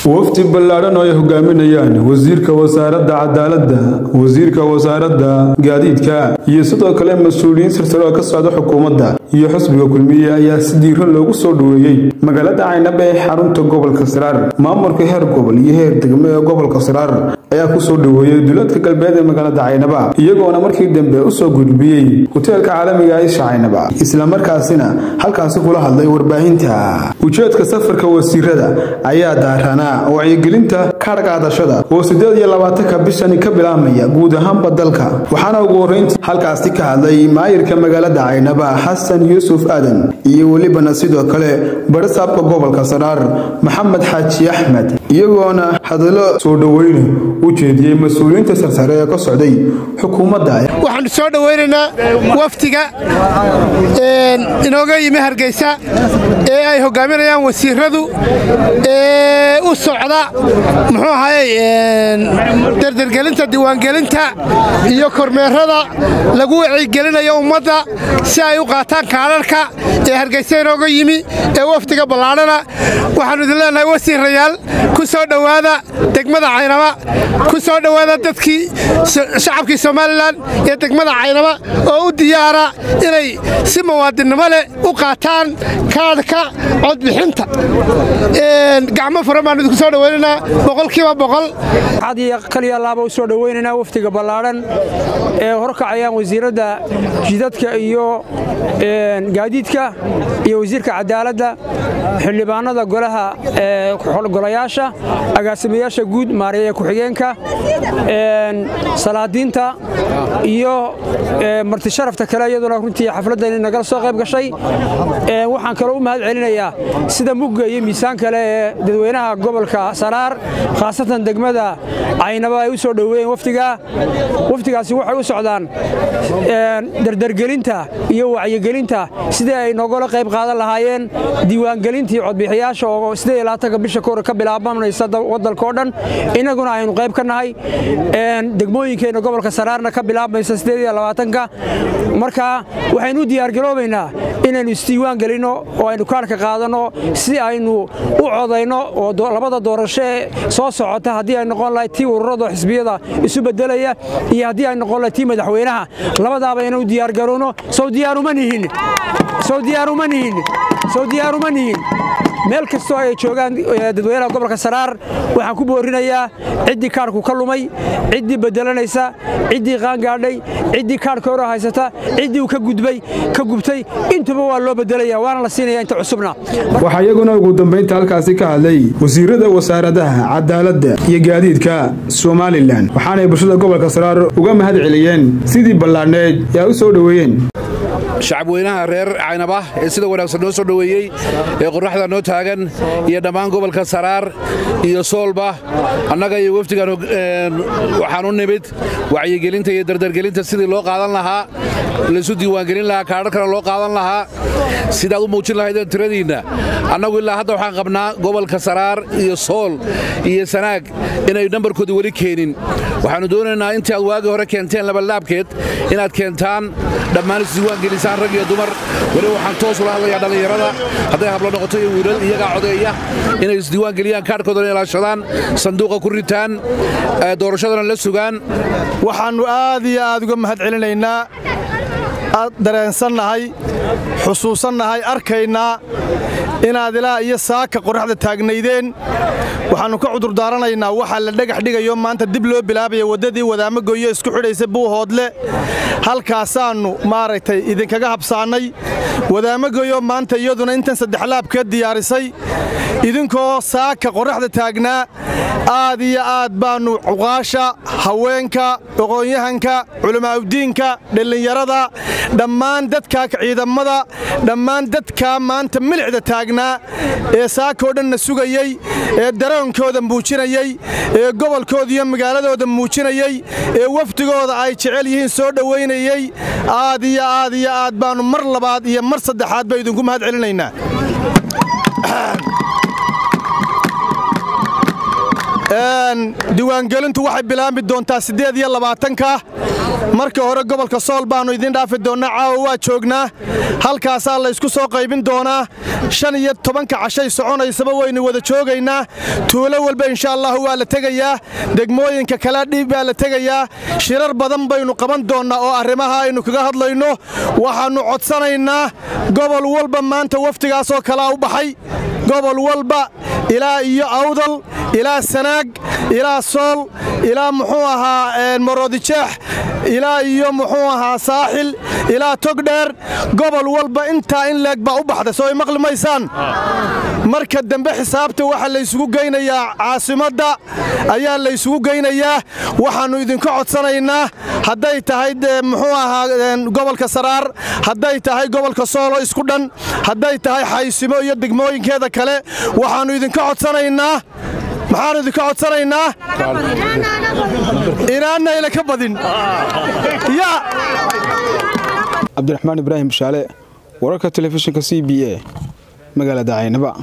wafdi ballaadhan oo ay hogaaminayaan wasiirka wasaaradda cadaaladda wasiirka wasaaradda gaadiidka iyo sidoo kale mas-uuliyiin silsilo oo ka socda xukuumadda iyo xusbiga kulmiye ayaa si diiro loogu soo dhoweeyey magaalada caynaba ee xarunta gobolka saraar maamulka heer gobol iyo heer degmo ee gobolka saraar ayaa ku soo dhoweeyey duleedka galbeed ee magaalada caynaba iyagoona markii dambe u soo gudbiyey hoteelka caalamiga aisha caynaba islamarkaasina halkaasi kula hadlay warbaahinta ujeedka safarka wasiirada ayaa daaranaa wacyigelinta kaadhqaadashada oo siddeed iyo labaatanka bishani ka bilaabmaya guud ahaanba dalka waxaana ugu horrayntii halkaasi ka hadlay maayirka magaalada caynaba xasan yuusuf aadan iyo welibana sidoo kale barisaabka gobolka saraar maxamed xaaji axmed iyagoona hadallo soo dhoweyne u jeediyey mas-uuliyiinta sarsare ee ka socday xukuumadda waxaanu soo dhowaynaynaa wafdiga inooga yimi hargeysa ee ay hogaaminayaan wasiiradu ee u socda muxuu ahaye dardargelinta diiwaangelinta iyo kormeerada lagu wacyigelinayo ummadda si ay u qaataan kaadharhka ee hargeysa inooga yimi ee wafdiga ballaadhana waxaannu idin leenahay wasiirayaal ku soo dhowaada degmada caynaba ku soo dhowaada dadkii shacabkii somalilan iyo degmada caynaba oo u diyaara inay si muwaadinnimo leh u qaataan kaadhka codbixinta gacmo furan baannu idinku soo dhowaynaynaa boqolkiiba boqol kaliya laaba u soo dhowaynaynaa wafdiga ballaadhan ee horkacayaan wasiiradda jidadka iyo gaadiidka iyo wasiirka cadaaladda xildhibaanada golaha golayaasha agaasimayaasha guud maareeya ku-xigeenka salaadiinta iyo martisharafta kale iyaduna runtii xafladdan nagala soo qayb gashay waxaan kaloo u mahad celinayaa sida mugga iyo miisaan kale ee dadweynaha gobolka saraar khaasatan degmada caynaba ay u soo dhoweeyeen wafdiga wafdigaasi waxay u socdaan dardargelinta iyo wacyigelinta sidii ay nogala qayb qaadan lahaayeen diiwaangelintii codbixiyaasha oo ka bisha kore ka bilaabanaysa wadalkao dhan innaguna aynu qayb ka nahay degmooyinkeenna gobolka saraarna ka bilaabmaysa ka marka waxaynu u diyaargaroobaynaa inaynu isdiiwaan gelinno oo aynu kaarhka qaadanno si aynu u codayno oo labada doorasho ee soo socota haddii ay noqon lahay tii ururada xisbiyada isu bedelaya iyo haddii ay noqon lahay tii madaxweynaha labadaaba inaynu diyaargarowno sow diyaaruma nihin sow diyaaruma nihin sow diyaaruma nihin meel kastoo ay joogaan dadweynaha gobolka saraar waxaan ku boorinayaa ciddii kaarhku ka lumay ciddii bedelanaysa ciddii qaangaadhay ciddii kaarhka hore haysata ciddii uu ka gudbay ka gubtay intuba waa loo bedelaya waana la siinaya inta cusubna waxaa iyaguna ugu dambaynta halkaasi ka hadlay wasiirada wasaaradaha cadaaladda iyo gaadiidka somalilan waxaanay bulshada gobolka saraar uga mahad celiyeen sidii ballaadhneed ee u soo dhoweeyeen shacabweynaha reer caynaba ee sida wanaagsan noo soo dhoweeyey ee qorraxda noo taagan iyo dhammaan gobolka saraar iyo soolba annaga iyo wafdigan waxaan u nimid wacyigelinta iyo dardargelinta sidii loo qaadan lahaa laysu diiwaangelin lahaa kaadharkana loo qaadan lahaa sidaad u muujin lahaydeen tiradiinna annagu ilaa hadda waxaan qabnaa gobolka saraar iyo sool iyo sanaag inay nambarkooda weli keenin waxaannu doonaynaa intii aad waagii hore keenteen labalaabkeed inaad keentaan dhammaan isdiiwaangelisaan rag iyo dumar weliba waxaan toos ula hadlayaa dhallinyarada hadday hablo noqoto iyo wiilal iyagaa codeeya inay isdiiwaangeliyaan kaadhkoodana ilaashadaan sanduuqa ku ritaan doorashadana la sugaan waxaannu aad iyo aad uga mahad celinaynaa aad dareensannahay xusuusannahay arkaynaa inaad ilaa iyo saaka qorraxda taagnaydeen waxaannu ka cudurdaaranaynaa waxaa la dhagax dhigayo maanta dib loo bilaabaya waddadii wadaamo goyo isku xidhaysa buuhoodle halkaasaannu maaragtay idinkaga habsaannay wadaamo goyo maanta iyaduna intan saddexlaabkeed diyaarisay idinkoo saaka qorraxda taagnaa aad iyo aad baannu cuqaasha haweenka aqoonyahanka culammaa'udiinka dhallinyarada dhammaan dadka ciidamada dhammaan dadkaa maanta milixda taagnaa ee saakoo dhanna sugayey ee daroonkooda muujinayey ee gobolkooda iyo magaaladooda muujinayey ee wafdigooda ay jecel yihiin soo dhowaynayey aad iyo aad iyo aad baannu mar labaad iyo mar saddexaad ba idinku mahad celinaynaa diiwaangelintu waxay bilaabmi doontaa siddeed iyo labaatanka marka hore gobolka sool baannu idiin dhaafi doonnaa caawa waa joognaa halkaasaa laysku soo qaybin doonaa shan iyo tobanka cashay soconaysaba waynu wada joogaynaa tuulo walba insha allahu waa la tegayaa degmooyinka kala dhiib baa la tegayaa shirar badan baynu qaban doonnaa oo arrimaha aynu kaga hadlayno waxaannu codsanaynaa gobol walba maanta wafdigaasoo kalaa u baxay gobol walba ilaa iyo awdal ilaa sanaag ilaa sool ilaa muxuu ahaa maroodijeex ilaa iyo muxuu ahaa saaxil ilaa togdheer gobol walba intaa in leeg baa u baxday soo ay maqli maysaan marka dambe xisaabta waxaa laysugu geynayaa caasimadda ayaa laysugu geynayaa waxaannu idinka codsanaynaa hadday tahay muxuu ahaa gobolka saraar hadday tahay gobolka soolo isku dhan hadday tahay xaysimo iyo degmooyinkeeda kale waxaannu idinka codsanaynaa maxaannu idinka codsanaynaa inaanayla ka badin cabdiraxmaan ibraahim bashaale wararka telefishinka c b a magaalada caynaba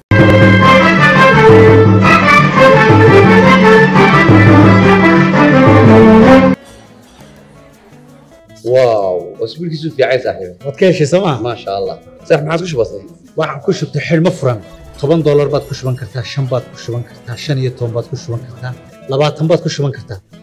واو اسبوع كيسو في عايز صاحبي waad ka heshay sooma ما شاء الله صح ما عادش بسيط waxaan ku shubtay xidhmo furan toban doolar baad ku shuban kartaa shan baad ku shuban kartaa shan iyo toban baad ku shuban kartaa labaatan baad ku shuban kartaa